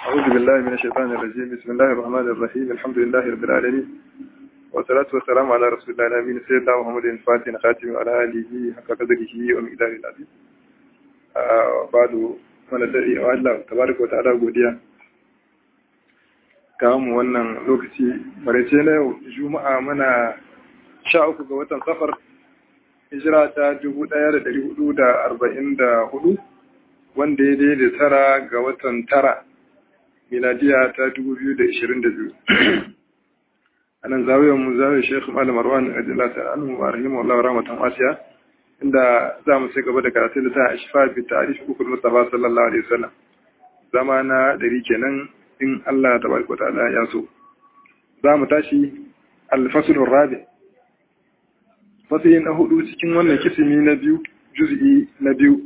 أعوذ بالله من الشيطان الرجيم بسم الله الرحمن الرحيم الحمد لله رب العالمين والصلاة والسلام على رسول الله الأمين سيدنا محمد الفاتح الخاتم وعلى آله حق قدره ومقداره العظيم بعد من الدعي الله تبارك وتعالى godiya kawo mu wannan lokaci maraice na yau juma'a mana sha uku ga watan safar hijira ta dubu ɗaya da ɗari hudu da arba'in da hudu wanda ya daidai tara ga watan tara miladiya ta dubu biyu da ishirin da biyu a nan zawiyar mu zawiyar shekhu malam marwan ajiyar ta anu wa rahimu allah rahmatan wasiya inda za mu sai gaba da karatu da ta ashfa bi ta'rif ukul mustafa sallallahu alaihi wasallam zama na dari kenan in Allah tabaraka wa ta'ala ya so za mu tashi al-fasl rabi fasli na hudu cikin wannan kisimi na biyu juz'i na biyu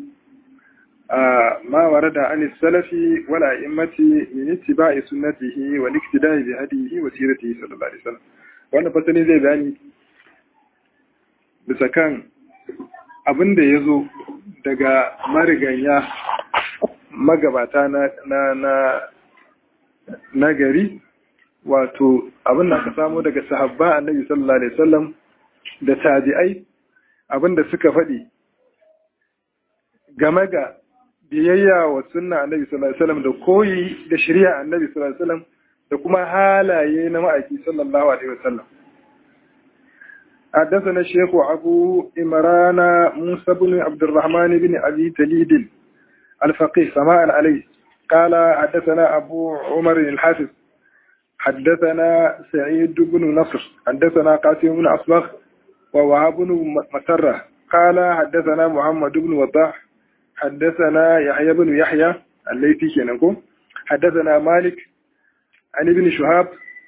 ما ورد عن السلف والأئمة من اتباع سنته والاقتداء بهديه وسيرته صلى الله عليه وسلم wannan fasali zai bayani bisa kan abin da ya zo daga mariganya magabata na na na gari wato abin da aka samu daga sahabba annabi sallallahu alaihi wasallam da tabi'ai abin da suka faɗi game ga biyayya wa sunna annabi sallallahu alaihi wasallam da koyi da shari'a annabi sallallahu alaihi wasallam da kuma halaye na ma'aiki sallallahu alaihi wasallam حدثنا الشيخ أبو إمران موسى بن عبد الرحمن بن أبي تليد الفقيه سماء عليه قال حدثنا أبو عمر الحافظ حدثنا سعيد بن نصر حدثنا قاسم بن أصبغ ووهاب بن مسرة قال حدثنا محمد بن وضاح حدثنا يحيى بن يحيى الليثي كنكم حدثنا مالك عن ابن شهاب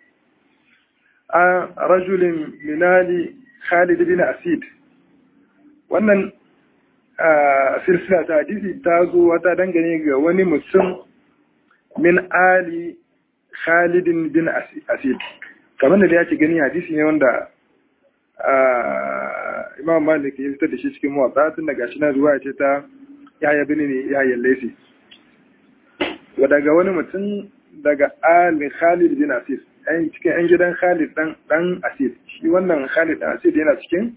عن رجل من آل خالد بن أسيد wannan silsila ta hadisi ta zo wata dangane ga wani mutum min ali khalidin bin asid kamar da ya ce gani hadisi ne wanda imam malik ya fitar da shi cikin mawatsa tun daga shi na zuwa ce ta yaya bini ne yayin laifi wa daga wani mutum daga ali khalid bin asid ɗan cikin yan gidan khalid dan dan asid shi wannan khalid dan asid yana cikin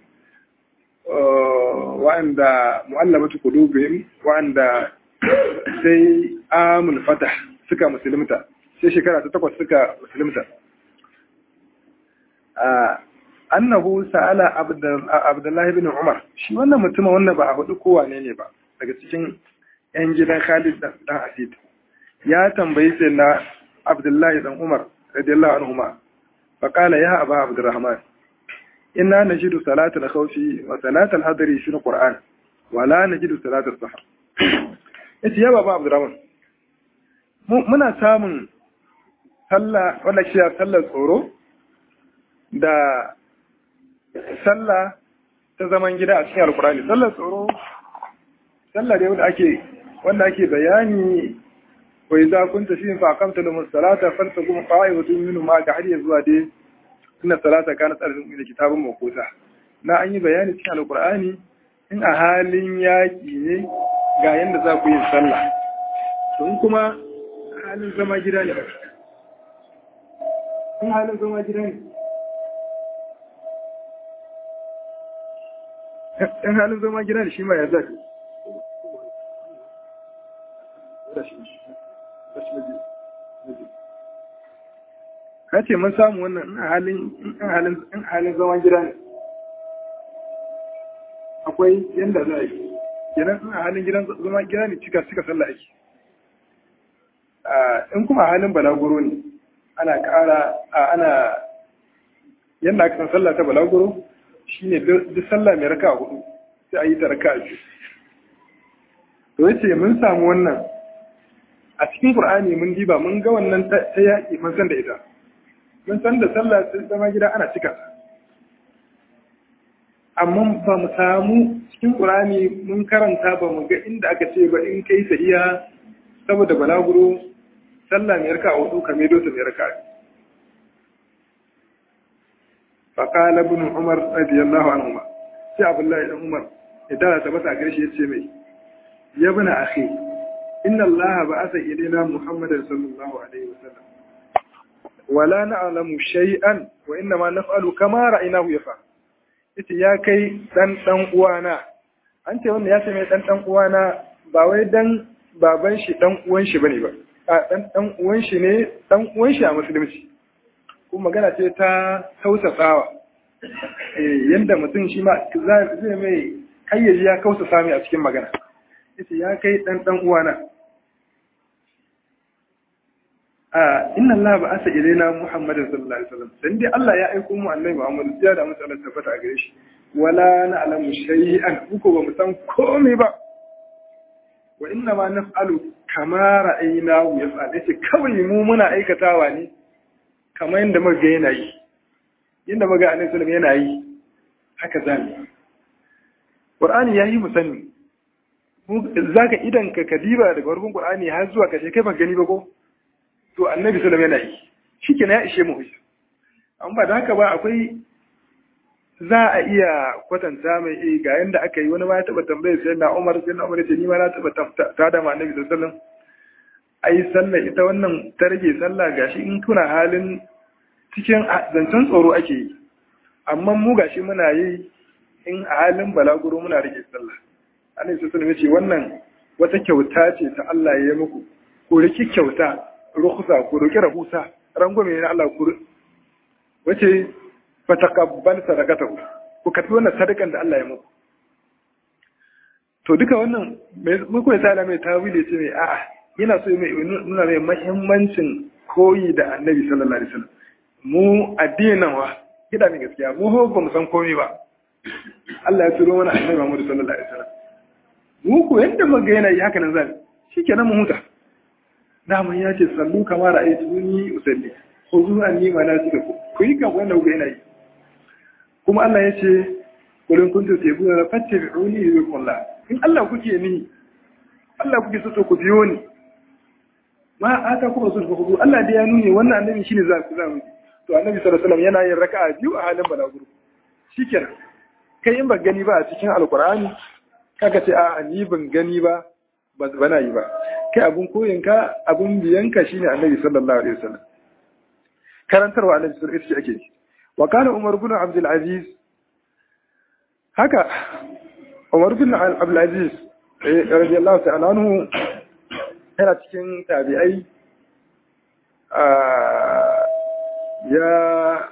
wa'anda mu'allabatu qulubihim wa'anda sai amul fatah suka musulunta sai shekara ta takwas suka musulunta annahu sa'ala abdullahi bin umar shi wannan mutumin wannan ba a hudu kowa ne ne ba daga cikin 'yan gidan Khalid dan Asid ya tambayi sai na Abdullahi dan Umar radiyallahu anhuma fa qala ya aba Abdurrahman inna najidu salatal khawfi wa salatal hadri fi alquran wa la najidu salatal sahar yace ya baba Abdurrahman muna samun sallah wanda shi sallar tsoro da sallah ta zaman gida a cikin alkurani sallar tsoro sallah dai wanda ake wanda ake bayani wa idza kunta fi fa aqamta lahum salata faltaqum qa'imatun minhum ma ga har zuwa dai inna salata kanat arjun min kitabun mawquta na an yi bayani cikin alqur'ani in a halin yaki ne ga yanda za ku yi sallah to in kuma halin zama gida ne in halin zama gida ne in halin zama gida ne shi ma ya zaka ka ce mun samu wannan in halin zaman gida ne akwai yadda za a yi kenan in a halin gidan zama gida ne cika cika sallah ake in kuma halin balaguro ne ana kara ana yadda aka san sallah ta balaguro shine duk sallah mai raka hudu sai a yi ta raka biyu to yace mun samu wannan a cikin Qur'ani mun diba mun ga wannan ta yaƙi mun san da ita mun san da sallah sai zama gida ana cika amma ba mu samu cikin Qur'ani mun karanta ba mu ga inda aka ce ba in kai sahiya saboda balaguro sallah mai raka hudu ka mai dosa mai raka فقال ابن عمر رضي الله عنهما sai Abdullahi dan Umar idan ta bata gare shi yace mai ya bana akhi inna allaha ba'atha ilayna muhammadan sallallahu alaihi wasallam wala na'lamu shay'an wa inna ma naf'alu kama ra'aynahu yaf'al yace ya kai dan dan uwana an ce wannan ya ce mai dan dan uwana ba wai dan baban shi dan uwan shi bane ba a dan dan uwan shi ne dan uwan shi a musulunci kuma magana ce ta tausasawa eh yanda mutum shi ma zai mai kayyaji ya kausa sami a cikin magana yace ya kai dan dan uwana inna Allah ba asa ilaina Muhammadin sallallahu alaihi wasallam dan dai Allah ya aiko mu annabi Muhammad ya da musu Allah tabbata a gare shi wala na'lamu shay'an uko ba mu san komai ba wa inna ma naf'alu kama ra'aynahu yaf'al yace kawai mu muna aikatawa ne kamar yadda muka ga yana yi yadda muka ga annabi sallallahu yana yi haka zamu Qur'ani yayi mu sani zaka idan ka kadiba daga farkon Qur'ani har zuwa kashe kai ba gani ba ko to annabi sallam yana yi shi ya ishe mu hujja an ba da haka ba akwai za a iya kwatanta mai eh ga yanda aka yi wani ma ya taba tambayar sai na Umar sai na Umar ya ce ni ma na taba ta da ma annabi sallam ai sallah ita wannan ta rage sallah gashi in kuna halin cikin zancen tsoro ake yi amma mu gashi muna yi in a halin balaguro muna rage sallah annabi sallam ya ce wannan wata kyauta ce ta Allah ya yi muku ko riki kyauta rukhsa ku roki rahusa rangwame ne Allah ku wace fa taqabbal sadaqatahu ku kafi wannan sadakan da Allah ya muku to duka wannan mun koyi tsara mai tawili ce mai a'a yana so mai nuna mai muhimmancin koyi da Annabi sallallahu alaihi wasallam mu addinin wa kida ne gaskiya mu ho ba mu san komai ba Allah ya turo mana Annabi Muhammad sallallahu alaihi wasallam mu ko yanda muga yana yi haka nan zan shikenan mu huta daman ya ce sallu kamar ra'ayi tuni usalli ko zuwa ni ma na suka ku yi kan wanda kuka yana yi kuma Allah ya ce kulun kuntu tayyibuna fattabi'uni yuqullah in Allah kuke ni Allah kuke so ku biyo ni ma ata kuma sun ku Allah da ya nuni wannan annabi shine za ku zamu to annabi sallallahu alaihi wasallam yana yin raka'a biyu a halin balaguro shikenan kai in ba gani ba a cikin alqur'ani kaga ce a ni ban gani ba ba na yi ba kai abun koyinka abun biyanka shine annabi sallallahu alaihi wasallam karantarwa annabi sallallahu alaihi wasallam ake yi wa kana umar ibn abdul aziz haka umar ibn abdul aziz radiyallahu ta'ala anhu yana cikin tabi'ai ya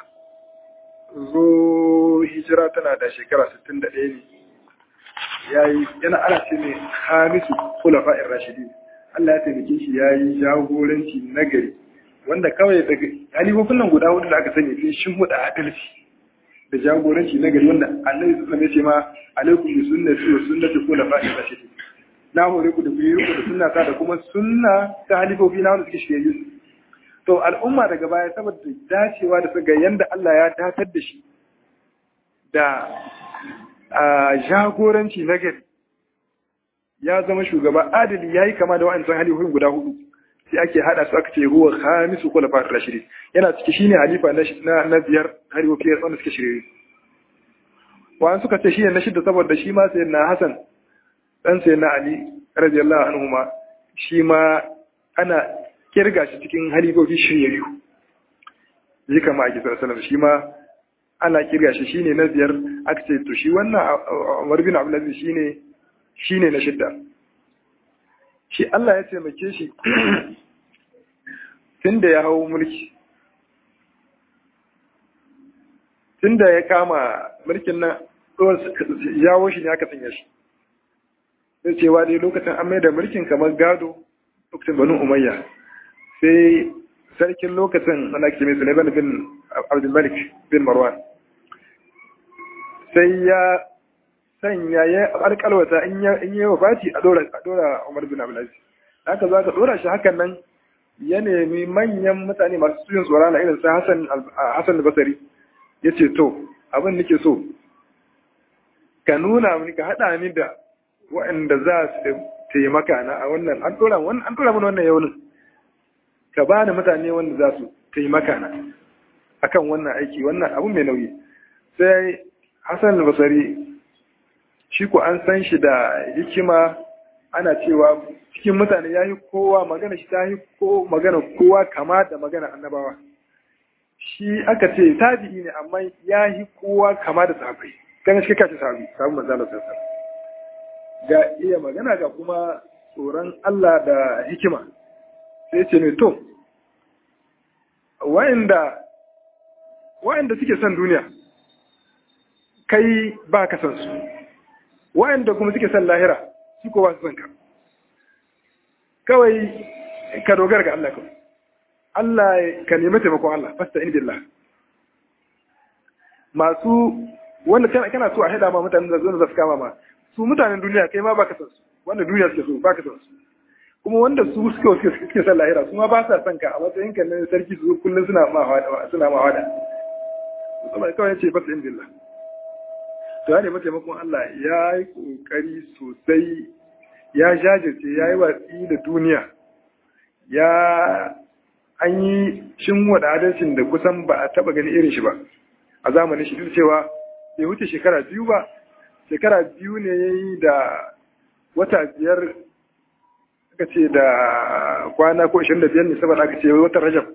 zo hijira tana da shekara 61 ne yayi yana ana ce ne hamisu khulafa'ir rashidin Allah ya taimake shi yayi jagoranci nagari wanda kawai daga halifofin nan guda hudu da aka sani sun shin huda adalci da jagoranci nagari wanda Annabi sallallahu alaihi wasallam ya ce ma alaikum bi sunnati wa sunnati khulafa'ir rashidin na hore ku da ku yi da sunna ta da kuma sunna ta halifofi na wanda suke shirye to al'umma daga baya saboda dacewa da suka yanda Allah ya datar da shi da jagoranci na gari ya zama shugaba adali ya yi kama da wa'ancan halifofin guda hudu sai ake hada su aka ce huwa khamisu khulafa rashidi yana ciki shine halifa na na biyar halifofi wanda suke shirye wa'an suka ce shine na shidda saboda shi ma sayyidina Hassan dan sayyidina Ali radiyallahu anhu ma shi ma ana kirga shi cikin halifofi shiryayyu yi kama ake sallallahu shi ma ana kirga shi shine na biyar aka ce to shi wannan Umar bin Abdul Aziz shine shine na shidda shi Allah ya taimake shi tunda ya hawo mulki tunda ya kama mulkin nan yawo shi ne aka sanya shi sai cewa dai lokacin an mai da mulkin kamar gado lokacin banu umayya sai sarkin lokacin ana ke mai sulaiman bin abdulmalik bin marwan sai ya sanya ya alƙalwata in yi wa fati a dora umar bin abdulaziz haka za ka dora shi hakan nan ya nemi manyan mutane masu suyin tsoron na irin sa hassan basari ya ce to abin nake so ka nuna mini ka haɗa ni da waɗanda za su taimaka na a wannan an dora mana wannan yaunin ka ba ni mutane wanda za su taimaka na akan wannan aiki wannan abu mai nauyi sai hassan basari shi ko an san shi da hikima ana cewa cikin mutane ya yi kowa magana shi ta yi ko magana kowa kama da magana annabawa shi aka ce tabi'i ne amma ya yi kowa kama da sahabbai kan shi kace sahabi sahabin manzo Allah sallallahu ga iya magana ga kuma tsoron Allah da hikima sai ce ne to wa'inda wa'inda suke son duniya kai ba ka san su wa'inda kuma suke son lahira su ko ba su son ka kawai ka dogara ga Allah kawai Allah ka nemi taimakon Allah fasta in billah masu wanda kana so a haida ma mutanen da zuwa zafi kama ma su mutanen duniya kai ma ba ka san su wanda duniya suke so ba ka san su kuma wanda su suke suke suke san lahira su ma ba sa son ka a matsayin kan nan sarki su kullum suna ma hawada suna ma hawada musamman kawai ce fasta in billah to ya nemi taimakon Allah ya yi kokari sosai ya jajirce ya yi watsi da duniya ya an yi shinwada adalcin da kusan ba a taba gani irin shi ba a zamanin shi duk cewa bai wuce shekara biyu ba shekara biyu ne ya yi da wata biyar aka ce da kwana ko 25 ne saboda aka ce wata rajab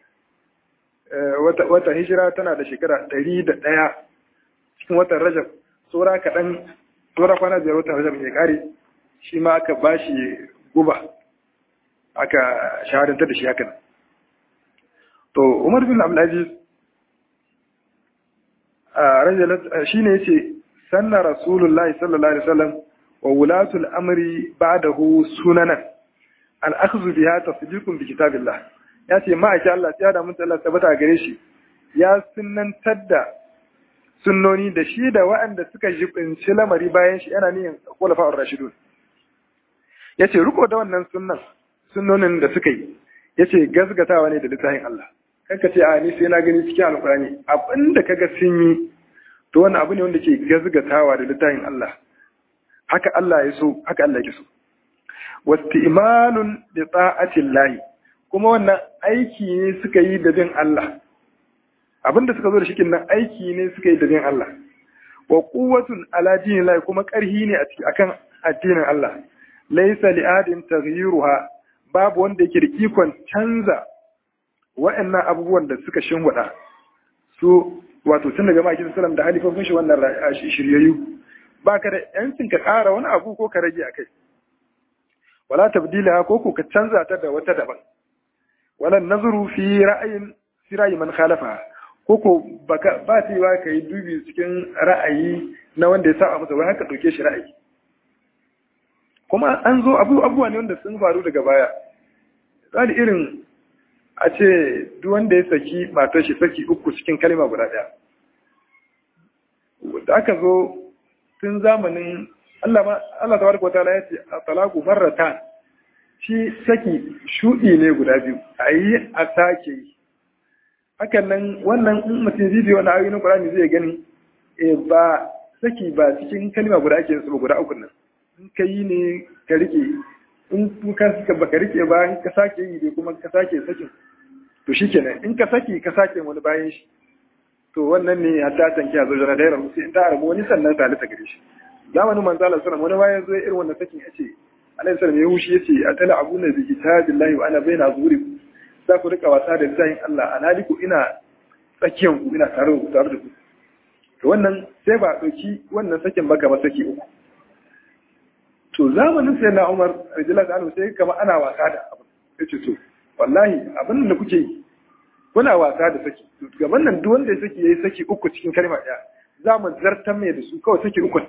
wata hijira tana da shekara 101 cikin watan rajab tsora kaɗan tsora kwana biyar watan rajab ya kare shi ma aka ba shi guba aka shahadantar da shi hakan to umar bin abdulaziz shi ne yace sanna rasulullahi sallallahu alaihi wasallam wa wulatul amri ba'dahu sunanan al akhdhu biha tasdiqun bi kitabillah yace ma ake Allah ya da mun Allah tabbata gare shi ya sunnantar da sunnoni da shi da waɗanda suka jibinci lamari bayan shi yana niyan khulafa'ur rashidun yace riko da wannan sunnan sunnonin da suka yi yace gazgatawa ne da littafin Allah kanka ce a ni sai na gani cikin alkurani abinda kaga sun yi to wannan abu ne wanda ke gazgatawa da littafin Allah haka Allah ya so haka Allah ya so wasti'malun bi ta'atillah kuma wannan aiki ne suka yi da bin Allah abinda suka zo da shikin nan aiki ne suka yi da bin Allah wa quwwatun ala dinillahi kuma karhi ne a ciki akan addinin Allah laysa li'adin taghyiruha babu wanda yake da ikon canza wa'annan abubuwan da suka shinwada su wato tun daga maki sallam da halifofin shi wannan shiryayyu ba ka da yancin ka ƙara wani abu ko ka rage a kai wala tabdila ko ko ka canza ta da wata daban wala nazuru fi ra'ayin fi ra'ayi man khalafa ko ko ba ta yi ka yi dubi cikin ra'ayi na wanda ya saba masa wai haka ɗauke shi ra'ayi kuma an zo abubuwa ne wanda sun faru daga baya tsari irin a ce duk wanda ya saki matar shi saki uku cikin kalma guda ɗaya da aka zo tun zamanin Allah Allah tabaraka wataala ya ce a talaku marratan shi saki shudi ne guda biyu a yi a sake yi hakan nan wannan in mutum zai biyo na ayoyin Qur'ani zai gani eh ba saki ba cikin kalma guda ake su guda uku nan in ka yi ne ka rike in ka suka baka rike ba in ka sake yi dai kuma ka sake sakin to shikenan in ka saki ka sake wani bayan shi to wannan ne hatta tanki a zojana da yaran sai in ta arabu wani sannan ta ta gare shi zamanin manzo Allah sallallahu wani bayan zo irin wannan sakin yace alaihi salam ya hushi yace atala abuna bi kitabillahi wa ana baina zuri za ku rika wasa da littafin Allah analiku ina tsakiyan ku ina tare da tare da ku to wannan sai ba dauki wannan sakin ba kamar saki uku to zamanin sai na Umar radiyallahu anhu sai kama ana wasa da abu yace to wallahi abin da kuke yi kuna wasa da saki gaban nan duk wanda ya saki yayi saki uku cikin kalma ɗaya za mu zartar mai da su kawai saki uku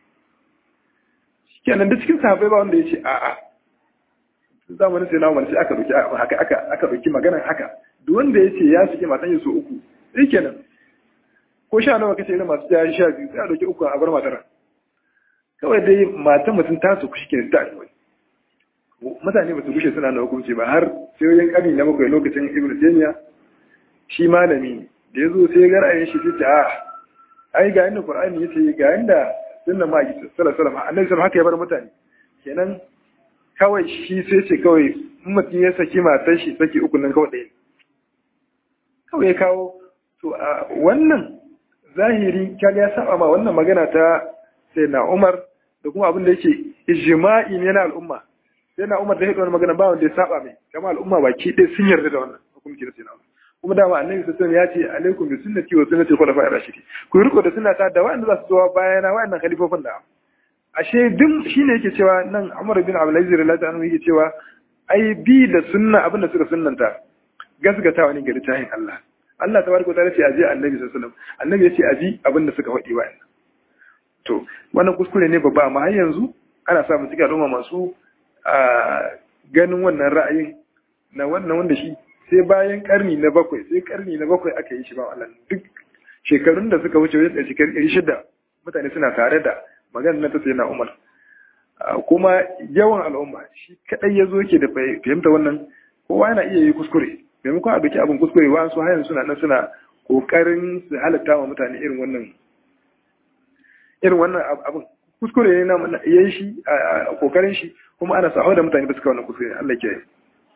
kenan da cikin sahabbai ba wanda ya ce a'a zamanin sai na Umar sai aka dauki haka aka aka dauki maganar haka duk wanda ya ce ya saki matan su uku sai kenan ko sha nawa kace irin masu ya sha biyu sai a dauki uku a bar matar kawai dai matan mutum ta su kushi kenan ta alwai mutane ba su gushe suna na hukunci ba har sai wajen karni na bakwai lokacin ibn taymiya shi malami da yazo sai ga ra'ayin shi sai a ai ga inda qur'ani yace ga inda sunna ma ji sallallahu alaihi wasallam annabi sallallahu haka ya bar mutane kenan kawai shi sai ce kawai in mutum ya saki matar shi saki uku nan kawai ɗaya kawai ya kawo to a wannan zahiri kaga ya saba ma wannan magana ta sai na Umar da kuma abin da yake ijma'i ne na al'umma sai na umar da ya wani magana ba wanda ya saba mai kama al'umma baki ɗaya sun yarda da wannan hukunci da sai na kuma dama annabi sallallahu ya ce alaikum bi sunnati wa sunnati khulafa'i rashidin ku riko da sunnata da wa'anda za su zo bayana wa'annan khalifofin da ashe duk shine yake cewa nan Umar bin Abdul Aziz radiyallahu anhu yake cewa ai bi da sunna abinda suka sunnanta gasgatawa ne ga littafin Allah Allah tabaraka ta'ala ce aje annabi sallallahu alaihi wasallam annabi ya ce aji abinda suka faɗi wa to wannan kuskure ne babba amma har yanzu ana samun cikin al'umma masu ganin wannan ra'ayin na wannan wanda shi sai bayan karni na bakwai sai karni na bakwai aka yi shi ba Allah duk shekarun da suka wuce wajen shekaru ɗari shida mutane suna tare da magana na ta sai na umar kuma yawan al'umma shi kaɗai ya zo yake da fahimta wannan kowa yana iya yi kuskure maimakon a doki abin kuskure wa su hayan suna nan suna ƙoƙarin su halatta wa mutane irin wannan irin wannan abin kuskure ne na yayi shi a ƙoƙarin shi kuma ana sahawa da mutane ba suka wannan kuskure Allah ke yi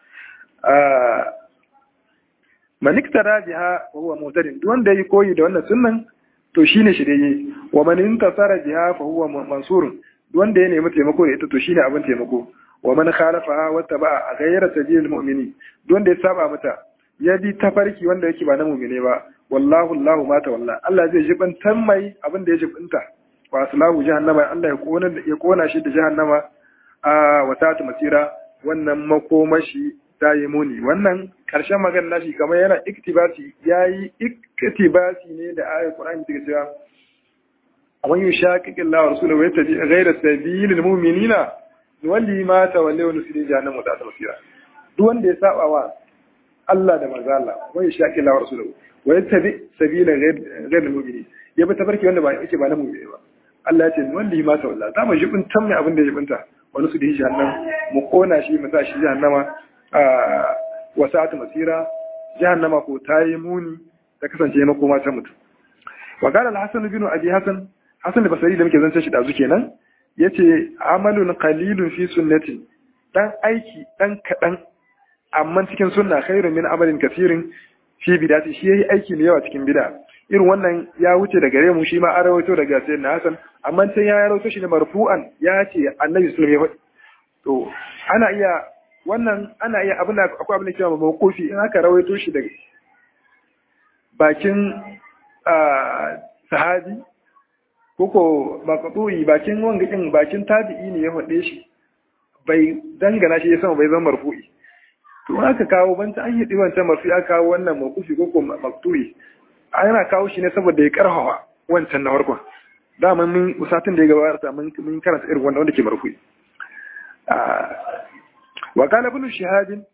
man iktara biha wa huwa muhtadin duk wanda yi koyi da wannan sunnan to shine shirye wa man intasara biha fa huwa mansurun duk wanda ya nemi taimako da ita to shine abin taimako wa man khalafaha wa taba'a ghayra sabilil mu'minin duk wanda ya saba mata ya bi tafarki wanda yake ba na mu'mine ba wallahu Allahu ma tawalla Allah zai jibantar mai abin da ya jibinta wa aslahu jahannama Allah ya kona ya kona shi da jahannama a wasatu masira wannan makomashi ta yi muni wannan ƙarshen magana nashi kamar yana iktibasi ya yi iktibasi ne da ayar Qur'ani take cewa man yushaqiqi Allah wa rasulahu wa yattabi ghayra sabilil mu'minina nuwalli ma tawalla wa nusli jahannama da tasira duk wanda ya saba wa Allah da manzo Allah man yushaqiqi Allah wa rasulahu wa yattabi sabila ghayra mu'minin ya bi tafarki wanda ba yake ba na mu'mini ba Allah ya ce nuwalli ma tawalla za mu jibin tamme abin da ya jibinta wa nusli jahannama mu kona shi mu sa shi jahannama wasa'atu masira jahannama ko ta yi muni ta kasance makoma ta mutu wa qala al-hasan bin abi hasan hasan basri da muke zance shi dazu kenan yace amalun qalilun fi sunnati dan aiki dan kadan amma cikin sunna khairun min amalin kafirin fi bidati shi yayi aiki mai yawa cikin bid'a irin wannan ya wuce daga gare mu shi ma an rawaito daga sayyidina hasan amma sai ya rawaito shi ne marfu'an ya ce annabi sallallahu alaihi wasallam ya faɗi to ana iya wannan ana iya abin da akwai abin da cewa mawqufi in aka rawaito shi daga bakin sahabi koko maqdu'i bakin wangakin bakin tabi'i ne ya faɗe shi bai dangana shi ya sama bai zama marfu'i to aka kawo banta an yi wancan marfu'i aka kawo wannan mawqufi koko maqdu'i ana kawo shi ne saboda ya karhawa wancan na farkon dama mun usatin da ya gabata mun karanta irin wanda wanda ke marfu'i وقال ابن شهاب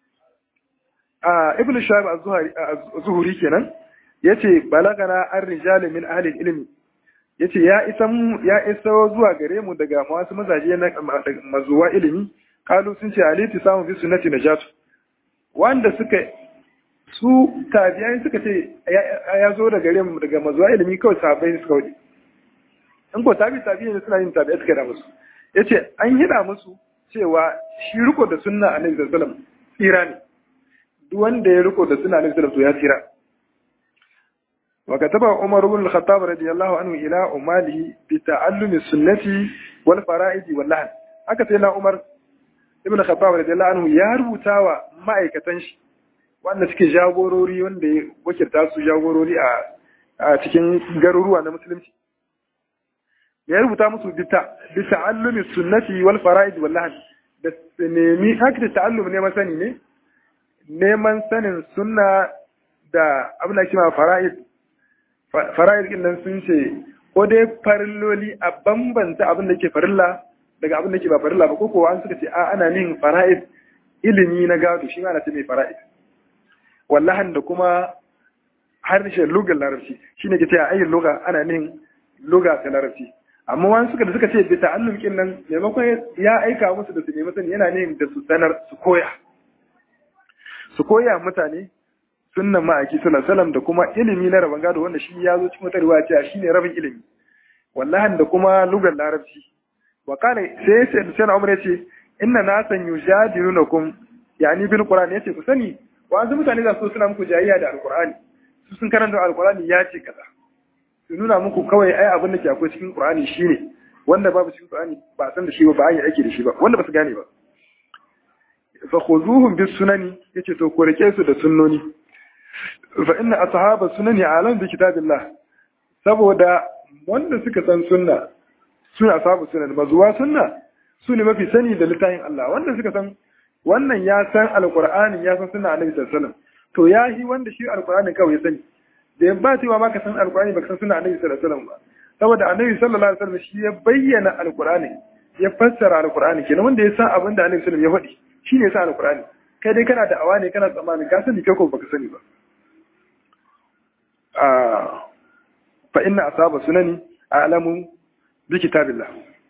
ابن شهاب الزهري kenan yace balagana an rijal min ahli ilmi yace ya isa ya isa zuwa gare mu daga wasu mazaje na mazuwa ilimi kalu sun ce aliti samu fi sunnati najatu wanda suka su tabi'ai suka ce ya zo daga gare mu daga mazuwa ilimi kawai sahabbai suka wuce in ko tabi tabi'ai ne suna yin tabi'ai suka da musu yace an hida musu cewa shi riko da sunna annabi sallallahu alaihi wasallam tsira ne duk wanda ya riko da sunna annabi sallallahu alaihi wasallam to ya tsira wa kataba umar ibn al-khattab radiyallahu anhu ila umalihi bi ta'allumi sunnati wal fara'id wal lahn haka sai na umar ibn al-khattab radiyallahu anhu ya rubuta wa ma'aikatan shi wanda suke jagorori wanda ya wakilta su jagorori a cikin garuruwa na musulunci ya rubuta musu bi ta'allumi sunnati wal fara'id wal lahn da nemi haka da ta'allum neman sani ne neman sanin sunna da abin da kima fara'id fara'id din nan sun ce ko dai farilloli a bambanta abin da ke farilla daga abin da ke ba farilla ba ko ko an suka ce a ana nin fara'id ilimi na gado shi ma ana ce mai fara'id wallahan da kuma harshen lugar larabci shine ke ce a ayin luga ana nin luga ta larabci amma wani suka da suka ce bisa annulkin nan maimakon ya aika musu da su nemi sani yana ne da su sanar su koya su koya mutane sunnan ma'aiki sallallahu da kuma ilimi na rabon gado wanda shi ya zo cikin wata riwaya cewa shine rabin ilimi wallahi da kuma lugar larabci wa kana sai sai sai Umar yace inna nasan yujadilunakum yani bil qur'ani yace ku sani wa mutane za su suna muku jayayya da alqur'ani su sun karanta alqur'ani ya ce kaza su nuna muku kawai ai abin da ke akwai cikin Qur'ani shine wanda babu cikin Qur'ani ba san da shi ba ba an yi aiki da shi ba wanda ba su gane ba fa khuzuhum bis sunani yace to ko rike su da sunnoni fa inna ashaba sunani alam bi kitabillah saboda wanda suka san sunna suna ashabu sunan mazuwa sunna su ne mafi sani da littafin Allah wanda suka san wannan ya san alqur'ani ya san sunna annabi sallallahu alaihi wasallam to ya yi wanda shi alqur'ani kawai ya sani da ya ba cewa ma ka san alqur'ani baka san sunna annabi sallallahu alaihi wasallam ba saboda annabi sallallahu alaihi wasallam shi ya bayyana alqur'ani ya fassara alqur'ani kenan wanda ya san abin da annabi sallallahu alaihi wasallam ya faɗi shine ya san alqur'ani kai dai kana da awa ne kana tsammanin ka sani kai ko baka sani ba a fa inna asaba sunani a'lamu bi kitabillah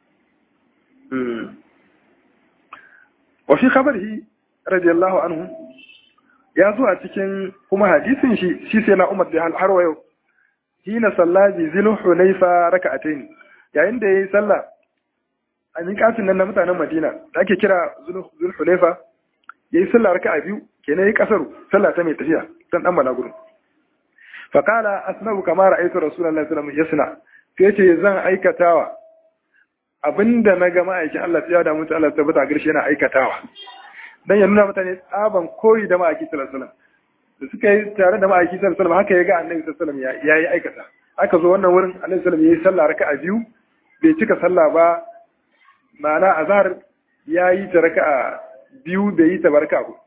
wa fi khabarihi radiyallahu anhu ya zo a cikin kuma hadisin shi shi sai na umar da har wa yau hina sallaji zilu hunayfa raka'atayn yayin da yayi sallah a miƙatin nan na mutanen Madina da ake kira zul hunayfa yayi sallah raka'a biyu kenan yayi kasaru sallah ta mai tafiya dan dan balaguro fa qala asna'u kama ra'aytu rasulullahi sallallahu alaihi wasallam sai ce zan aikatawa abinda na ga ma'aikin Allah ya da mutu Allah tabbata garshe yana aikatawa dan ya nuna mutane tsaban koyi da ma'aiki sallallahu alaihi wasallam da suka yi tare da ma'aiki sallallahu alaihi wasallam haka ya ga annabi sallallahu alaihi wasallam ya yi aikata aka zo wannan wurin annabi sallallahu alaihi wasallam ya yi sallah raka'a biyu bai cika sallah ba ma'ana azhar ya yi ta raka'a biyu bai yi ta barka ba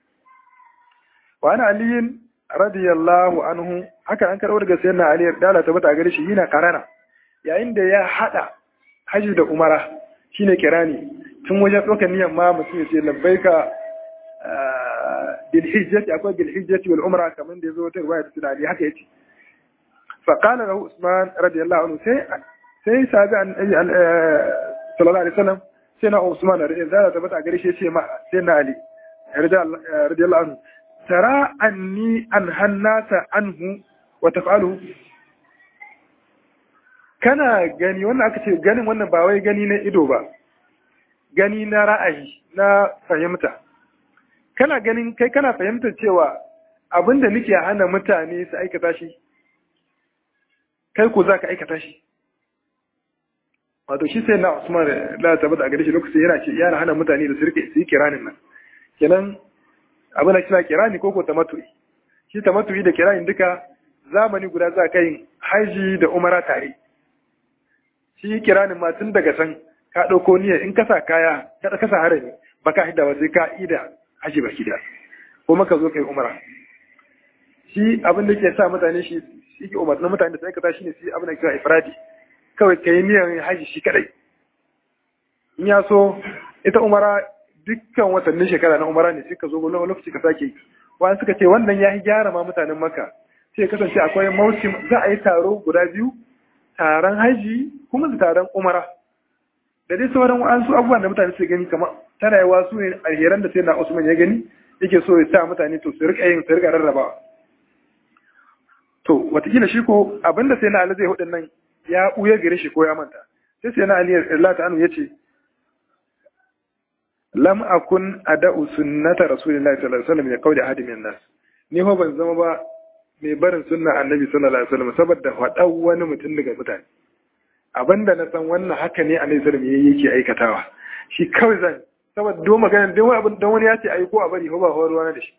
wa ana aliyin radiyallahu anhu haka an karɓo daga sayyidina ali da ta bata gare shi yana karana yayin da ya hada haji da umara shine kirani tun wajen ɗaukar niyan ma mutum ya ce labbaika bil hijjati akwai bil hijjati wal umra kamar da yazo ta riwaya ta ali haka yace fa qala lahu usman radiyallahu anhu sai sai sabi an sallallahu alaihi wasallam sai na usman radiyallahu anhu tabbata gare shi yace ma sai na ali radiyallahu anhu tara anni an hannata anhu wa taf'aluhu kana gani wannan aka ce ganin wannan ba wai gani na ido ba gani na ra'ayi na fahimta kana ganin kai kana fahimtar cewa abin da nake hana mutane su aikata shi kai ko za ka aikata shi wato shi sai na Usman da tabbata a gare shi lokacin yana ce yana hana mutane da su rike su yi kiranin nan kenan abin da kira kirani ko ko tamattu'i shi tamattu'i da kiranin duka zamani guda za ka yin haji da umara tare shi kiranin ma tun daga san ka ɗauko niyyar in kasa kaya ka kasa harami ba ka hidda ba sai ka ida haji ba kida ko maka zo kai umara shi abin da ke sa mutane shi shi ke umarnin mutane da sai aikata shi ne shi abin da kira ifradi kawai ka yi niyyar haji shi kadai in ya so ita umara dukkan watannin shekara na umara ne sai ka zo wani lokaci ka sake yi wani suka ce wannan ya yi gyara ma mutanen maka sai kasance akwai mausim za a yi taro guda biyu taron haji kuma da taron umara da dai sauran wa'ansu abubuwan da mutane su gani kamar tana yawa su ne alheran da sai na Usman ya gani yake so ya sa mutane to su rika yin su rika rarrabawa to watakila shi ko abinda sai na Ali zai hudun nan ya buya gare shi ko ya manta sai sai na Ali Allah ta'ala ya ce lam akun ada'u sunnata rasulillahi sallallahu alaihi wasallam ya kauli ahadi min nas ni ho ban zama ba mai barin sunna annabi sallallahu alaihi wasallam saboda faɗa wani mutum daga mutane abinda na san wannan haka ne annabi sallallahu alaihi wasallam yake aikatawa shi kawai zan saboda do magana don wani abin don wani ya ce ayi ko a bari ko ba ko ruwa da shi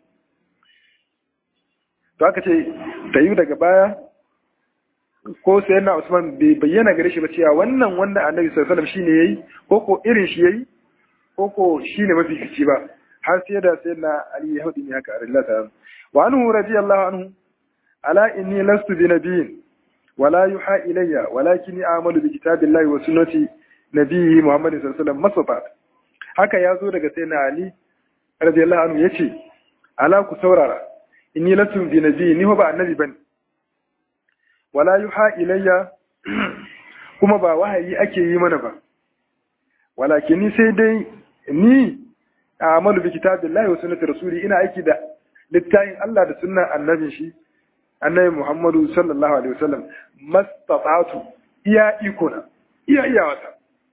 to aka ce ta yi daga baya ko sai na Usman bai bayyana gare shi ba cewa wannan wanda annabi sallallahu alaihi wasallam shine yayi ko ko irin shi yayi ko ko shine mafi kici ba har sai da sai na Ali ya hudu ne haka Allah ta wa anhu radiyallahu anhu ala inni lastu bi nabiyyin wala yuha ilayya walakin a'malu bi kitabillahi wa sunnati nabiyyi Muhammadin sallallahu alaihi wasallam masafat haka ya zo daga sai na Ali radiyallahu anhu yace ala ku saurara inni lastu bi nabiyyin ni ba annabi bane wala yuha ilayya kuma ba wahayi ake yi mana ba walakin ni sai dai ni a'malu bi kitabillahi wa sunnati rasuli ina aiki da littafin Allah da sunnan annabin shi annabi Muhammadu sallallahu alaihi wasallam mastata'tu iya ikona iya iya wata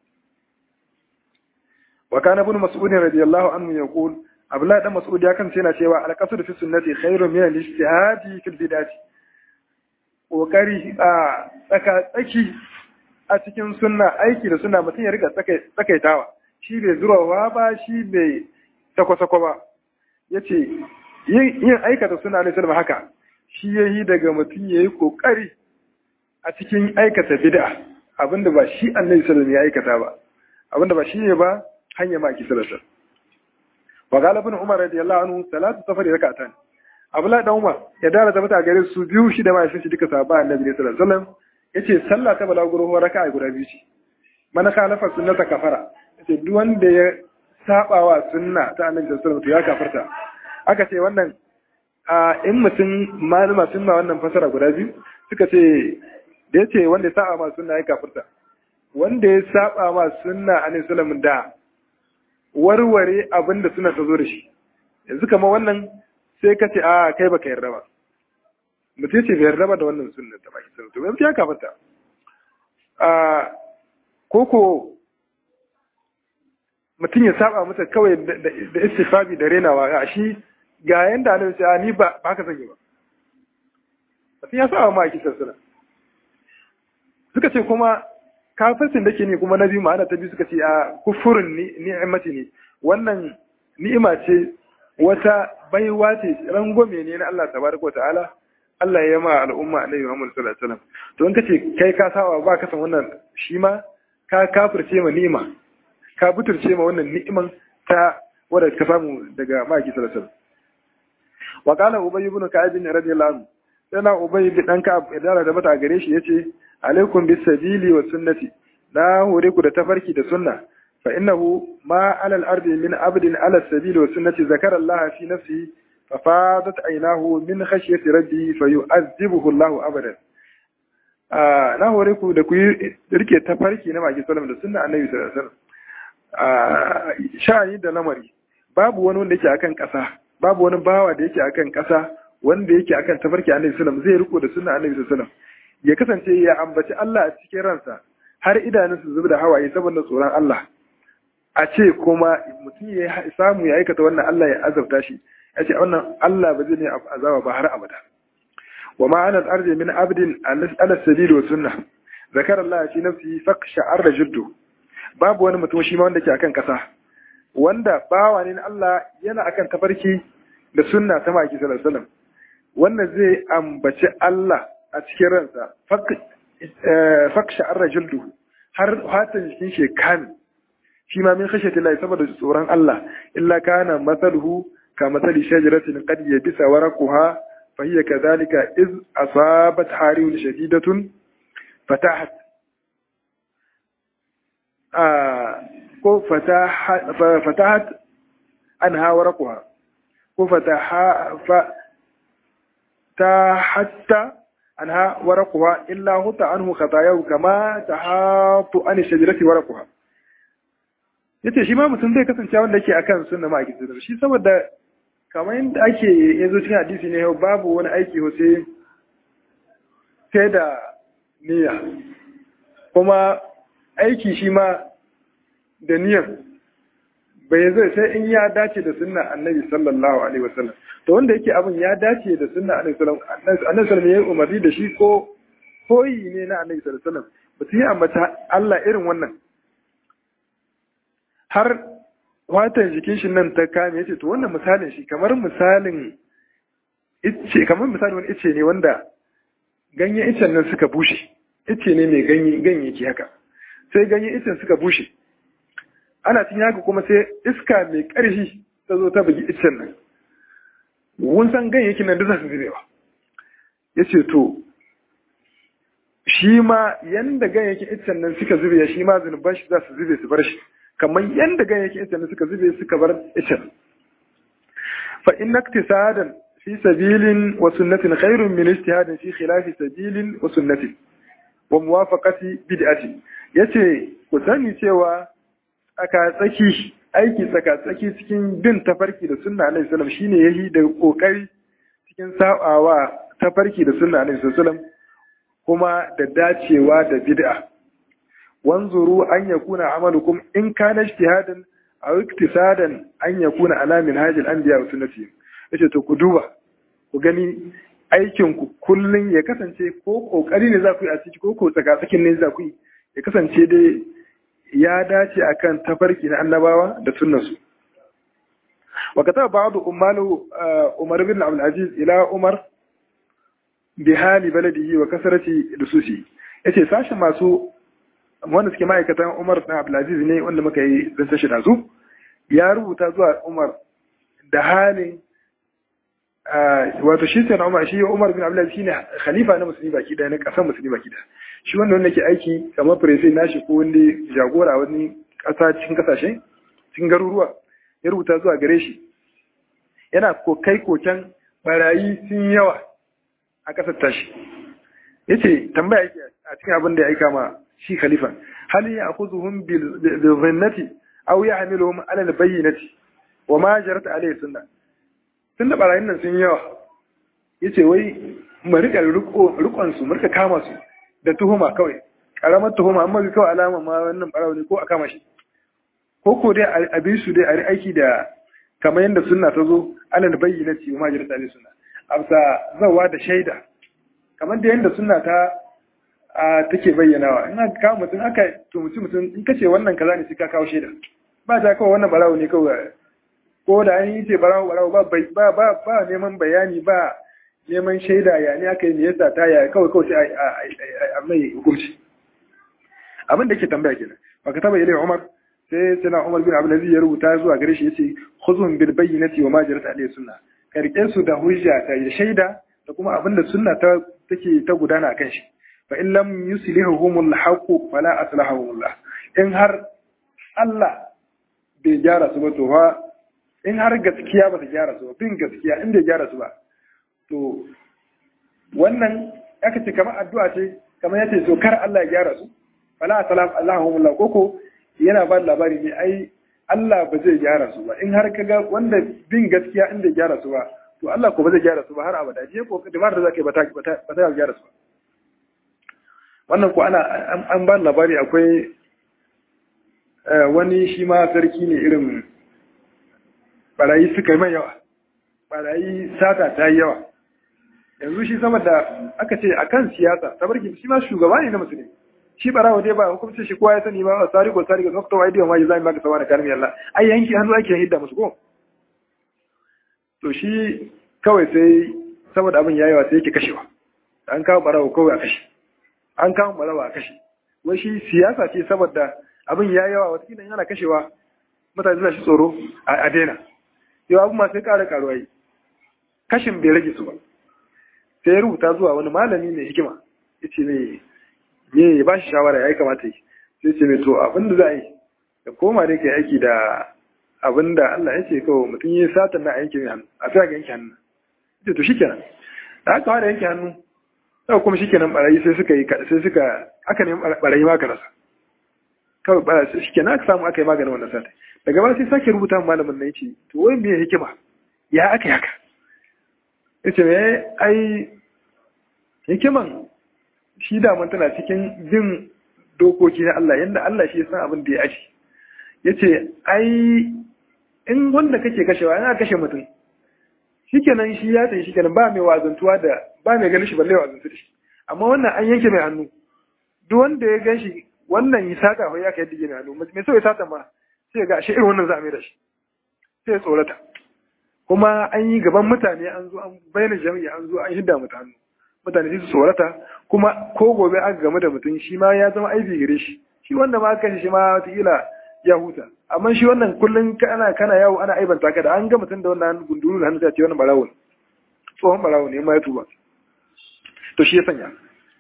wa kana ibn mas'ud radiyallahu anhu yaqul abdullah dan mas'ud ya kan yana cewa al-qasd fi sunnati khairun min al-ijtihadi fil bid'ati kokari a tsaka tsaki a cikin sunna aiki da sunna mutum ya riga tsakaitawa shi bai zurawa ba shi bai sako-sako ba yace yin aikata sunna ne sallama haka shi yayi daga mutum yayi kokari a cikin aikata bid'a abinda ba shi annabi sallallahu ya aikata ba abinda ba shi ne ba hanya ma ki sallallahu wa qala ibn umar radiyallahu anhu salatu safari rak'atan abdullahi dan umar ya dara da mata gare su biyu shi da mai shi duka sahaba annabi sallallahu alaihi wasallam yace sallah ta balaguro raka'a guda biyu ce man khalafa sunnata kafara yace duk wanda ya saba wa sunna ta annabi sallallahu alaihi wasallam ya kafarta aka ce wannan a in mutum malama sun ma wannan fasara guda biyu suka ce da ya ce wanda ya saba ma sunna ya kafirta wanda ya saba ma sunna a sallallahu da warware abin da suna ta zo da shi yanzu kama wannan sai ka ce a kai baka yarda ba mutum ce bai yarda ba da wannan sunna ta baki sunna to yanzu ya kafirta a koko mutum ya saba masa kawai da istifabi da renawa a shi ga yanda annabi sai ni ba ba ka sanya ba mutum ya saba ma kisan sunna suka ce kuma kafircin da ke ne kuma na biyu ma'ana ta biyu suka ce a kufurin ni'imati ne wannan ni'ima ce wata baiwa ce rangwame ne na Allah tabaraka wa ta'ala Allah ya ma al'umma annabi Muhammad sallallahu alaihi wasallam to in kace kai ka saba ba ka san wannan shi ma ka kafirce ma ni'ima ka buturce ma wannan ni'iman ta wadda ka samu daga maki sallallahu alaihi wasallam wa qala ubay ibn ka'ab radiyallahu anhu yana ubay bin dan ka'ab idan da mata gare shi yace alaikum bis sabili wa sunnati na hore ku da tafarki da sunna fa innahu ma ala al ardi min abdin ala sabili wa sunnati zakara Allah fi nafsi fa fadat aynahu min khashyati rabbi fa yu'azzibuhu Allah abadan na hore ku da ku rike tafarki na maki sallam da sunna annabi sallallahu alaihi wasallam sha'ani da lamari babu wani wanda yake akan kasa babu wani bawa da yake akan kasa wanda yake akan tafarki annabi sallallahu alaihi wasallam zai riko da sunna annabi sallallahu alaihi wasallam ya kasance ya ambaci Allah a cikin ransa har idanun su zubi da hawaye saboda tsoron Allah a ce kuma mutum ya samu ya aikata wannan Allah ya azabta shi ya ce wannan Allah ba zai ne azaba ba har abada wa ma ana arzi min abdin ala sabil wa sunna zakar Allah fi nafsi faqsha arra jiddu babu wani mutum shi ma wanda ke akan kasa wanda bawa ne Allah yana akan tafarki da sunna ta maki sallallahu alaihi wasallam wannan zai ambaci Allah a cikin ransa faksha an rajuldu har fatan jikin shi kame shi ma min khashyati Allah saboda tsoron Allah illa kana mathaluhu ka mathali shajaratin qad yabisa waraquha fa hiya kadhalika iz asabat hariyun shadidatun fatahat ko fatahat anha waraquha ko fataha ta hatta anha waraquha illa huta anhu khatayahu kama tahatu an shajarati waraquha yace shi ma mutum zai kasance wanda yake akan sunna ma ake sunna shi saboda kamar yadda ake yanzu cikin hadisi ne babu wani aiki ho sai sai da niyya kuma aiki shi ma da niyyar bai zai sai in ya dace da sunna annabi sallallahu alaihi wasallam to wanda yake abin ya dace da sunna annabi sallallahu alaihi wasallam ya yi umarni da shi ko koyi ne na annabi sallallahu alaihi wasallam mutum ya ambata Allah irin wannan har watan jikin shi nan ta kame yace to wannan misalin shi kamar misalin ice kamar misalin wani ice ne wanda ganyen icen nan suka bushe ice ne mai ganye ganyayyaki haka sai ganyen icen suka bushe ana cin haka kuma sai iska mai ƙarfi ta zo ta bugi icen nan wun san ganyayyakin nan duk za su zubewa ya ce to shi ma yanda ganyayyakin icen nan suka zube shi ma zunuban shi za su zube su bar shi kamar yanda ganyayyakin icen nan suka zube suka bar icen fa inna iktisadan fi sabilin wa sunnatin khairun min ijtihadin fi khilafi sabilin wa sunnatin wa muwafaqati bid'ati yace ku sani cewa tsaka-tsaki aiki tsaka-tsaki cikin bin tafarki da sunna alaihi salam shine yayi da kokari cikin sabawa tafarki da sunna alaihi salam kuma da dacewa da bid'a wanzuru an yakuna amalukum in kana ijtihadan aw iktisadan an yakuna ala minhajil anbiya wa sunnati yace to ku duba ku gani aikin ku kullun ya kasance ko kokari ne za ku yi a ciki ko ko tsaka-tsakin ne za ku yi ya kasance dai ya dace akan tafarki na annabawa da sunnansu wa kataba ba'd ummalu umar bin abdul aziz ila umar bi hali baladihi wa kasarati lususi yace sashen masu wanda suke ma'aikatan umar bin abdul aziz ne wanda muka yi zan sashi da su ya rubuta zuwa umar da halin wato shi sai na umar shi umar bin abdul aziz shine khalifa na musulmi baki daya na kasar musulmi baki daya shi wanda wanda ke aiki kamar presi nashi ko wanda jagora wani kasa cikin kasashe cikin garuruwa ya rubuta zuwa gare shi yana kokai koken barayi sun yawa a kasar tashi ya ce tambaya yake a cikin abin da ya aika ma shi khalifa hali ya akuzuhum bil zinnati aw yahmiluhum ala al bayyinati wa ma jarat alayhi sunna tunda barayin nan sun yawa yace wai mu rika rikon su mu rika kama su da tuhuma kawai karamar tuhuma amma kawai alama ma wannan barawo ne ko a kama shi ko ko dai a bi su dai a aiki da kamar yadda sunna ta zo alal bayyana ce ma jirta ne sunna amsa zawa da shaida kamar da yadda sunna ta a take bayyanawa in aka kawo mutum aka tumuci mutum in kace wannan kaza ne sai ka kawo shaida ba ta kawai wannan barawo ne kawai ko da an yi ce barawo barawo ba ba ba ba neman bayani ba neman shaida ya ne aka yi me yasa ta ya kawai kawai sai a mai hukunci abin da ke tambaya kenan baka taba ilai Umar sai sana Umar bin Abdul Aziz ya rubuta zuwa gare shi yace khuzun bil bayyinati wa ma jarat alayhi sunna karke su da hujja ta shaida da kuma abin da sunna ta take ta gudana kan shi fa in lam yuslihuhum al haqq fala aslahahum Allah in har Allah bai gyara su ba to fa in har gaskiya ba ta gyara su ba bin gaskiya in bai gyara su ba to wannan aka ce kamar addu'a ce kamar yace so kar Allah ya gyara su fala salam Allahumma Allah koko yana ba labari ne ai Allah ba zai gyara su ba in har kaga wanda bin gaskiya inda gyara su ba to Allah ko ba zai gyara su ba har abada je ko da da zaka ba ta ba ta gyara su ba wannan ko ana an ba labari akwai wani shi ma sarki ne irin barayi suka yi mai yawa barayi sata ta yi yawa yanzu shi sama da aka ce akan siyasa tabarki shi ma shugaba ne na musulmi shi barawa dai ba hukumcin shi kowa ya sani ba sari ko sari ko nokta wa idiyo ma yi zai baka sawa da kalmi Allah ai yanki hannu ake hidda musu ko to shi kawai sai saboda abin yayi wa sai yake kashewa an kawo barawa kawai a kashe an kawo barawa a kashe wai shi siyasa ce saboda abin yayi yawa wata kidan yana kashewa mutane suna shi tsoro a daina yau abu ma sai ƙara ƙaruwa yi kashin bai rage su ba sai ya rubuta zuwa wani malami mai hikima ya ce mai me ya ba shi shawara ya yi kamata yi sai ce mai to abin da za a yi da koma da ke aiki da abin da Allah ya ce kawai mutum ya sata na yanke mai hannu a sai ga yanke hannu ce to shikenan da aka fara yanke hannu sai kuma shikenan barayi sai suka yi sai suka aka nemi barayi ma ka rasa kawai barayi shikenan aka samu aka yi maganin wannan sata daga ba sai sake rubuta malamin na yace to wai me hikima ya aka yi haka yace me ai hikiman shi daman tana cikin bin dokoki na Allah yadda Allah shi san abin da ya aji ya ce ai in wanda kake kashewa yana kashe mutum shi kenan shi ya tsaye shi kenan ba mai wazantuwa da ba mai ganin shi balle wazantu da shi amma wannan an yanke mai hannu duk wanda ya gan shi wannan yi sata ko ya kai dige mai hannu mai so ya sata ma sai ga shi irin wannan za a mai da shi sai ya tsorata kuma an yi gaban mutane an zo an bayyana jami'a an zo an hidda mutane mutane su tsorata kuma ko gobe aka game da mutum shi ma ya zama aibi gare shi shi wanda ma aka shi ma wataƙila ya huta amma shi wannan kullum kana kana yawo ana aibanta ka da an ga mutum da wannan gunduru da hannu ta ce wannan barawo ne tsohon barawo ne ma ya tuba to shi ya sanya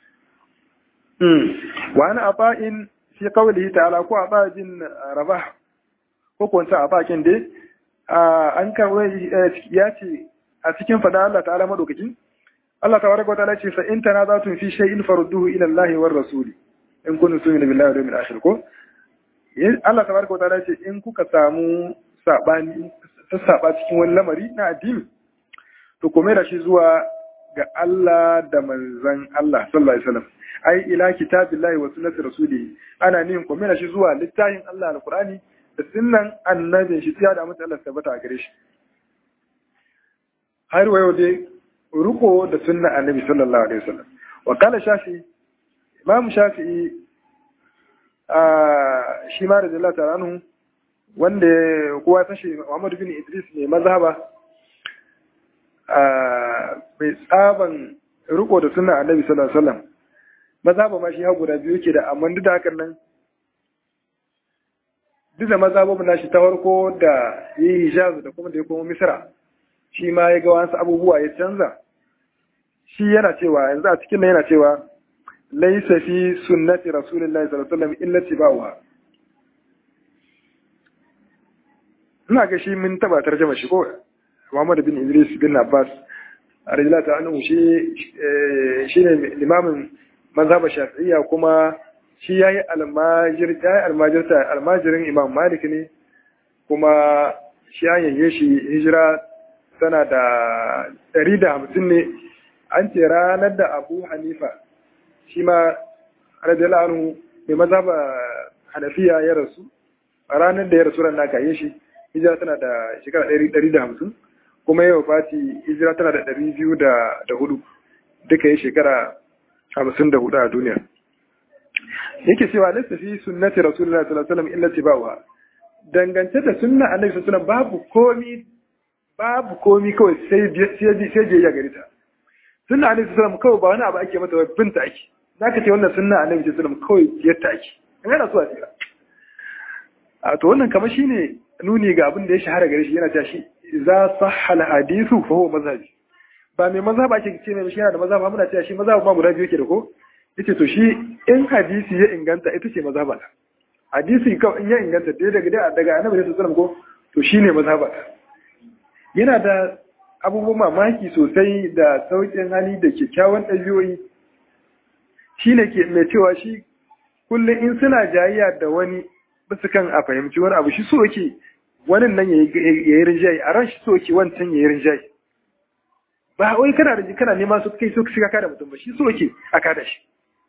wa ana aba'in fi qawlihi ta'ala ko aba'in rabah ko ko ta aba'in dai an karɓo ya ce a cikin fada Allah ta'ala madaukakin Allah tabaraka wa ta'ala ce fa in tanazatun fi shay'in farudduhu ila Allah war rasul in kuntum tu'minu billahi wal yawmil akhir ko Allah tabaraka wa ta'ala ce in kuka samu sabani ta saba cikin wani lamari na addini to kome da shi zuwa ga Allah da manzon Allah sallallahu alaihi wasallam ai ila kitabillahi wa sunnati rasulihi ana nihin kome da shi zuwa littafin Allah alqur'ani da sunnan annabin shi sai da mutum Allah tabbata a gare shi har wayo dai ruko da sunna annabi sallallahu alaihi wasallam wa kala shafi imam shafi'i shi ma radiyallahu ta'ala anhu wanda kowa ta shi Muhammad bin Idris mai mazhaba mai tsaban riko da sunna Annabi sallallahu alaihi wasallam mazhaba ma shi ha guda biyu ke da amma duk da hakan nan duk da mazhabobin nashi ta farko da yi Hijaz da kuma da ya koma Misra shi ma ya ga wasu abubuwa ya canza shi yana cewa yanzu a cikin nan yana cewa laisa fi sunnati rasulillahi sallallahu alaihi wasallam illa tibauha ina ga shi mun taba tarjuma shi ko Muhammad bin Idris bin Abbas radiyallahu ta'ala anhu shi shine limamin mazhab Shafi'iyya kuma shi yayi almajir yayi almajirta almajirin Imam Malik ne kuma shi an yayye shi hijira tana da 150 ne an ce ranar da Abu Hanifa shi ma radiyallahu anhu mai mazhaba Hanafiya ya rasu a ranar da ya rasu ran naka yi shi hijira tana da shekara ɗari da hamsin kuma yau fati hijira tana da ɗari biyu da hudu duka yi shekara hamsin da hudu a duniya yake cewa lissa fi sunnati rasulullahi sallallahu alaihi wasallam illa tibawa dangance da sunna annabi sallallahu babu komi babu komi kawai sai sai sai je gari ta sunna annabi sallallahu kawai ba wani abu ake mata ba binta ake zaka ce wannan sunna annabi sallallahu kawai yadda ake kana so a tsira a to wannan kamar shine nuni ga abin da ya shahara gare shi yana cewa shi za sahha al-hadithu fa huwa mazhabi ba mai mazhaba ake ce mai shi yana da mazhaba muna cewa shi mazhaba ma guda biyu yake da ko yace to shi in hadisi ya inganta ita ce mazhaba ta hadisi kawai in ya inganta dai daga daga annabi sallallahu alaihi wasallam ko to shine mazhaba ta yana da abubuwan mamaki sosai da sauƙin hali da kyakkyawan ɗabi'o'i shine ke mai cewa shi kullum in suna jayayya da wani basu kan a fahimci wani abu shi so yake wani nan ya yi rinjaye a ran shi so yake wancan ya yi rinjaye ba wai kana da kana nema su kai so ka kada mutum ba shi so yake a kada shi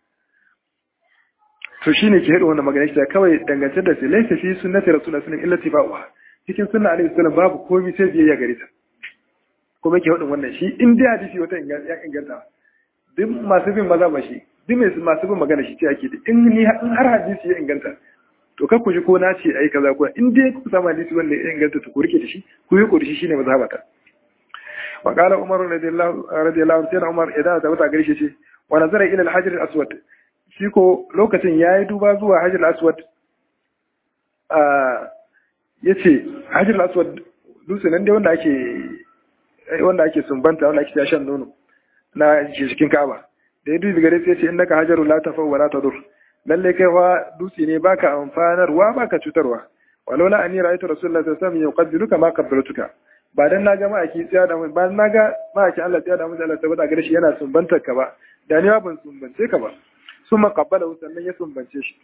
to shine ke hada wannan magana shi kawai dangance da sai laysa fi sunnati rasulullahi sallallahu alaihi wasallam illa cikin sunna alaihi wasallam babu komai sai biyayya gare ta kuma ke hadin wannan shi in dai hadisi wata ya inganta duk masu bin maza ba shi duk masu bin magana shi ce ake da in ni in har hadisi ya inganta to kar ku ji ko na ce ai kaza ko in dai ku samu hadisi wanda ya inganta to ku rike da shi ku yi da shi shine mazhabata wa qala umar radiyallahu radiyallahu anhu umar idan da wata gare shi ce wa nazara ila al-hajar al-aswad shi ko lokacin yayi duba zuwa hajar al-aswad a yace hajar al-aswad dutse nan dai wanda ake wanda ake sumbanta wanda ake shan nono na cikin Ka'aba da ya dubi gare sai ya ce innaka hajarul la tafa wa la tadur lalle kai fa dutse ne baka amfanarwa baka cutarwa walaula ani ra'aytu rasulullahi sallallahu alaihi wasallam yuqaddiluka ma qabbaltuka ba dan naga ma'aki tsaya da ba dan naga ma'aki Allah tsaya da mu Allah tabbata gare shi yana sumbantar ka ba da ni ban sumbance ka ba summa qabbala sannan ya sumbance shi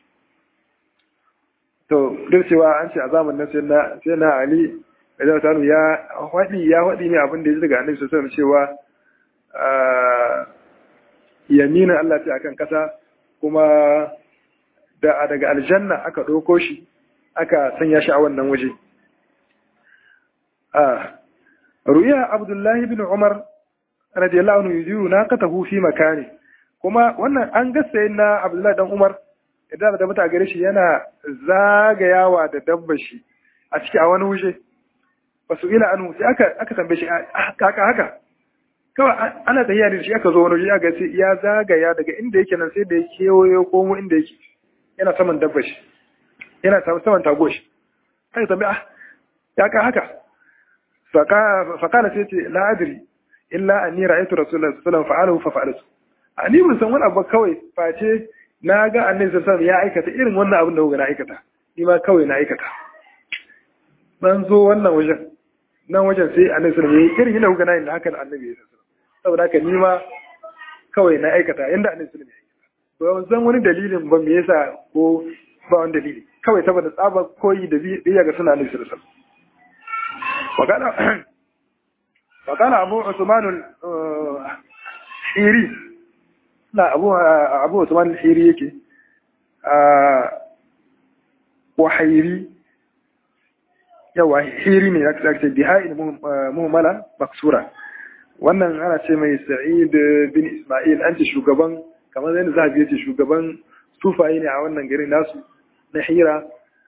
to duk cewa an ce a zamanin nan sai na sai na Ali da ta ya hadi ya hadi ne abin da ya daga Annabi sallallahu alaihi wasallam cewa yaminin Allah ta akan kasa kuma da daga aljanna aka ɗauko shi aka sanya shi a wannan waje. Ru'iya Abdullahi bin Umar radiyallahu anhu yuziru na katahu fi makani kuma wannan an gasa na Abdullahi dan Umar idan da mata gare shi yana zagayawa da dabba shi a ciki a wani waje basu ila anu sai aka aka tambaye shi haka haka kawai ana tafiya da shi aka zo wani waje aka sai ya zagaya daga inda yake nan sai da ya kewayo komo inda yake yana saman dabba shi yana saman tago shi kai tambi ah ya ka haka fakala sai ce la adri illa anni ra'aytu rasulullahi sallallahu alaihi wasallam fa'alahu fa fa'altu ani mun san wani abu kawai face na ga annabi sallallahu alaihi ya aikata irin wannan abin da kuka na aikata ni ma kawai na aikata ban zo wannan wajen nan wajen sai annabi sallallahu alaihi wasallam irin yadda kuka na yin haka da annabi sallallahu alaihi saboda haka ni ma kawai na aikata inda annabi sallallahu alaihi wasallam ba zan wani dalilin ba me yasa ko ba wani dalili kawai saboda tsaba koyi da biya ga suna annabi sallallahu alaihi wasallam وقال أبو عثمان الحيري لا أبو أبو عثمان الحيري يكي وحيري yawa hiri ne aka ce biha'in muhimmala maksura wannan ana ce mai sa'id bin ismail an ce shugaban kamar zai zahabi ya ce shugaban sufaye ne a wannan gari nasu na hira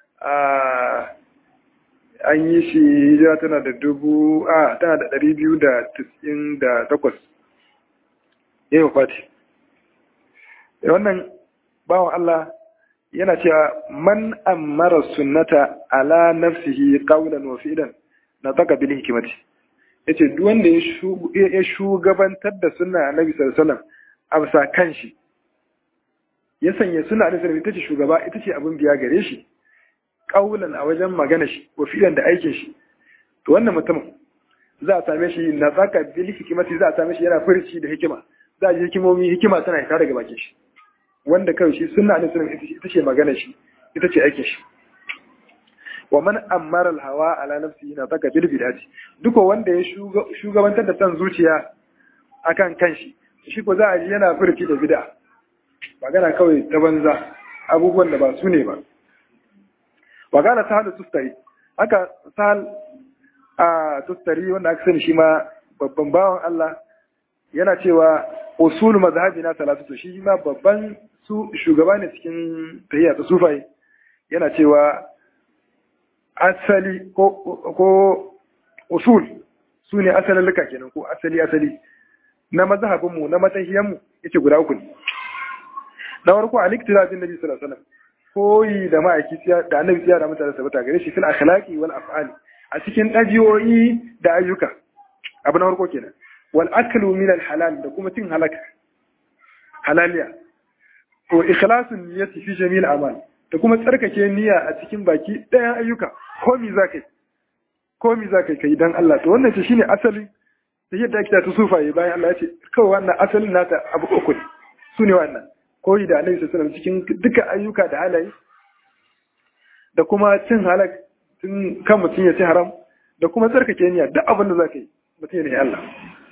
an yi shi hijira tana da dubu a tana da ɗari biyu da tisin da takwas ya yi fati wannan bawan Allah yana cewa man ammara sunnata ala nafsihi qawlan wa fi'lan na taka bil hikmati yace duk wanda ya shugabantar da sunna annabi sallallahu alaihi wasallam a bisa kanshi ya sanya sunna annabi sallallahu ita ce shugaba ita ce abin biya gare shi qawlan a wajen magana shi wa fi'lan da aikin shi to wannan mutumin za a same shi na taka bil hikmati za a same shi yana furci da hikima za a ji hikimomi hikima tana fita daga bakin shi wanda kawai shi sunna ne sunan ita ce magana shi ita ce aikin shi wa man ammara hawa ala nafsihi na taka bil bid'ati duk wanda ya shugabantar da san zuciya akan kanshi shi ko za a ji yana furci da bid'a magana kawai ta banza abubuwan da ba su ne ba wa kana sahal tustari haka sahal a tustari wanda aka sani shi ma babban bawan Allah yana cewa usul mazhabi na talatu shi ma babban su shugaba ne cikin tahiyya ta sufai yana cewa asali ko ko usul su ne asalin luka kenan ko asali asali na mazhabin mu na matahiyan mu yace guda uku ne na farko al-iktira bin nabi sallallahu alaihi wasallam koyi da ma'aiki da annabi ya da mutane sabata gare shi fil akhlaqi wal af'ali a cikin dabi'o'i da ayyuka abu na farko kenan wal aklu min al halal da kuma cin halaka halaliya to ikhlasun niyyati fi jami'il a'mal da kuma tsarkake niyya a cikin baki ɗayan ayyuka ko mi zakai ko mi zakai kai dan Allah to wannan ce shine asali da yadda ake ta sufaye bayan Allah ya ce kawai wannan asalin nata abu uku ne su ne wannan koyi da Annabi sallallahu alaihi wasallam cikin duka ayyuka da halaye da kuma cin halak tun kan mutum ya ci haram da kuma tsarkake niyya duk abin da zaka yi mutum ya ne Allah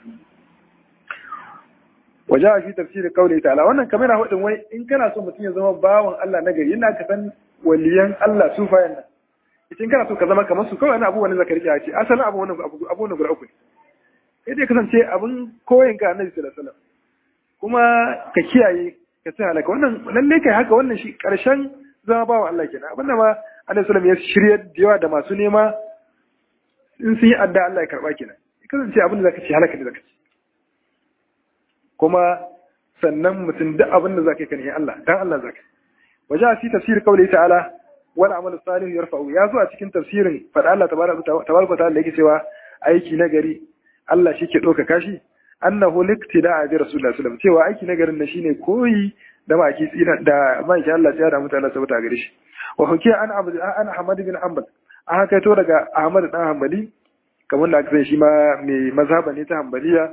waje fi tafsirin kauli ta'ala wannan kamar yana hudin wai in kana so mutum ya zama bawan Allah na gari yana ka san waliyan Allah su fayan nan in kana so ka zama kamar su kawai wani abu wani zakari ya ce asalin abu wani abu abu wani guda uku ne sai dai kasance abin koyin ka annabi sallallahu alaihi wasallam kuma ka kiyaye ka sai halaka wannan lalle kai haka wannan shi karshen zama bawan Allah kenan abinda ma annabi sallallahu alaihi wasallam ya shirya da yawa da masu nema in sun yi adda Allah ya karba kenan kasance abin da zaka ci halaka ne zaka ci kuma sannan mutum duk abin da zaka yi kan Allah dan Allah zaka waje a fi tafsir kauli ta'ala wal amal salih yarfa'u ya zo a cikin tafsirin fada Allah tabaraka ta'ala yake cewa aiki na gari Allah shi ke ɗauka kashi annahu liktida'a bi rasulullahi sallallahu cewa aiki na garin na shine koyi da maki tsina da maki Allah ya da mutane sabata gare shi wa hukiya an abu an Ahmad bin Hanbal an haka to daga Ahmad dan Hanbali kamar da aka san shi ma mai mazhaba ne ta Hanbaliya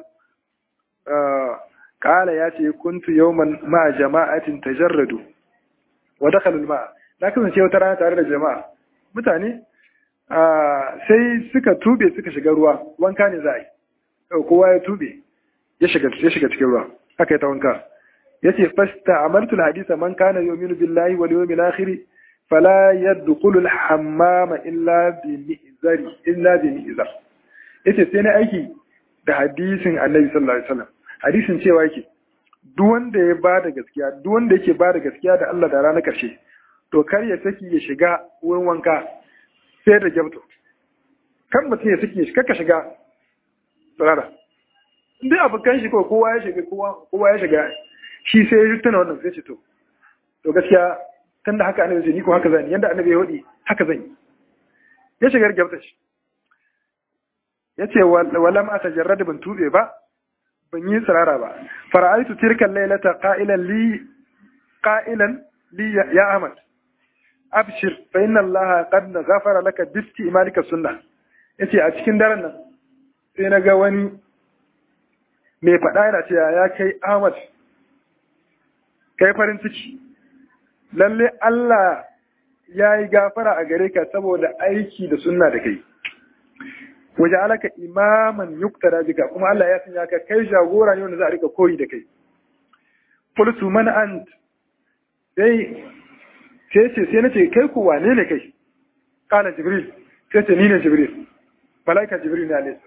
kala ya ce kuntu yawman ma jama'atin tajarradu wa dakhalu al-ma'a na kasance wata rana tare da jama'a mutane sai suka tube suka shiga ruwa wanka ne za a yi kowa ya tube ya shiga ya shiga cikin ruwa haka ya ta wanka yace fasta amartu al-hadisa man kana yu'minu billahi wal yawmil akhir fala yadkhulu al-hammama illa bi mi'zari illa bi mi'zar yace sai na aiki da hadisin Annabi sallallahu alaihi wasallam hadisin cewa yake duk wanda ya ba da gaskiya duk wanda yake ba da gaskiya da Allah da ranar karshe to kar ya saki ya shiga wurin wanka sai da gyabto kan mutum ya saki ya shiga ka shiga tsirara duk abokan shi ko kowa ya shiga kowa ya shiga shi sai ya tuna wannan sai ce to to gaskiya tun da haka annabi ni ko haka zan yanda annabi ya wadi haka zan yi ya shiga gyabta shi ya ce walam a tajarrad ban tube ba ban yi tsirara ba fara'aitu tilkan lailata qa'ilan li qa'ilan li ya ahmad abshir fa inna allaha qad ghafara laka bi istimalika sunna yace a cikin daren nan sai na ga wani mai faɗa yana cewa ya kai ahmad kai farin ciki lalle Allah ya yi gafara a gare ka saboda aiki da sunna da kai waje alaka imaman yuktada bika kuma Allah ya sanya ka kai jagora ne wanda za a rika koyi da kai qultu man ant sai sai ce sai nace kai ku wane ne kai kana jibril sai ce ni ne jibril malaika jibril ne alayhi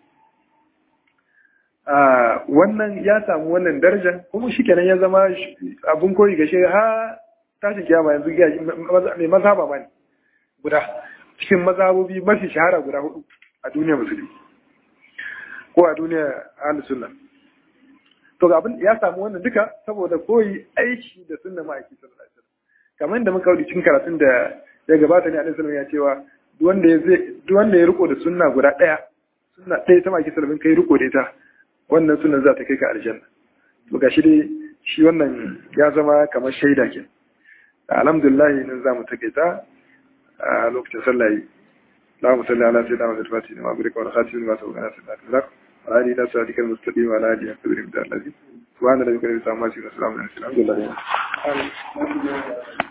salam wannan ya samu wannan darajar kuma shikenan ya zama abun koyi ga shi ha tashin kiyama yanzu mai mazhaba ma ne guda cikin mazhabobi mafi shahara guda hudu a duniya musulmi ko a duniya ahlus sunna to ga abin ya samu wannan duka saboda koyi aiki da sunna ma'aiki sallallahu alaihi wasallam kamar da muka wuce cikin karatun da ya gabata ne alaihi sallam ya cewa duk wanda ya duk wanda ya riko da sunna guda daya sunna ɗaya ta ma'aiki sallallahu kai riko da ita wannan sunnan za ta kai ka aljanna to gashi dai shi wannan ya zama kamar shaida ke alhamdulillah nan za mu takaita a lokacin sallah yi اللهم صل على سيدنا محمد الفاتح لما أبرك والخاتم لما سبق على سيدنا الزرق وعلى آله صراطك المستقيم وعلى آله قدر الذي سبحان ربك رب العزة عما يصفون وسلام على المرسلين الحمد لله